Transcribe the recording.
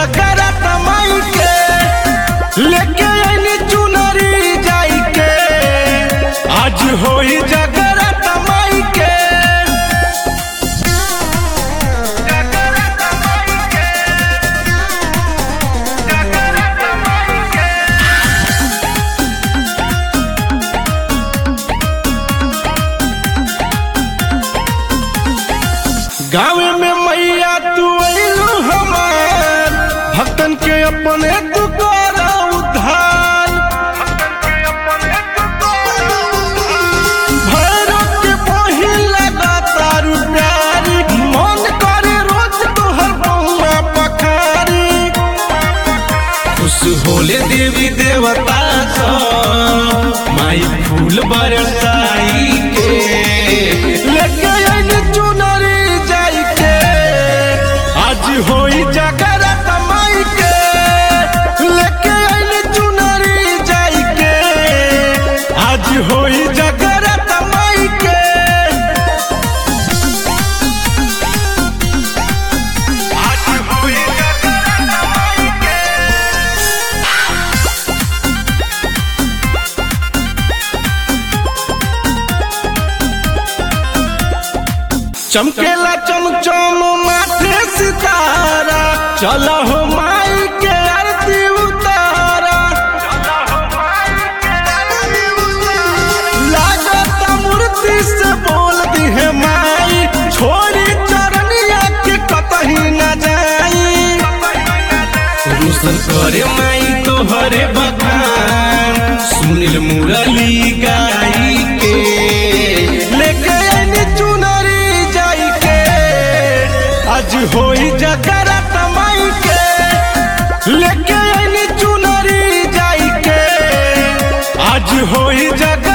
जगरत माई के लेके आईनी चुनरी जाई के आज होई जगरत माई के जगरत माई के जगरत माई के गाँव में मैया तू अइलू हमार भक्तन के अपने तू करा उद्धार भैरव के बही लगा तारू प्यारी मन करे रोज तोहर बउआ पखारी खुश होले देवी देवता सब माई फूल बरसाई के लेके आइले चुनरी जाई के आज होई जगरत माई के लेके आइले चुनरी जाई के आज होई जगरत माई के आज होई जगरत माई के चमकेला चमचम माथे सितारा चला हो माई के आरती उतारा लागत मूर्ति से बोल दी है माई छोरी चरनिया के कतही न जाई रोशन करे माई तोहरे बखान सुनील मुरली गाई के लेके आईनी चुनरी जाई के आज होई जगरत माई के लेके आईनी चुनरी जाई के आज होई जगरत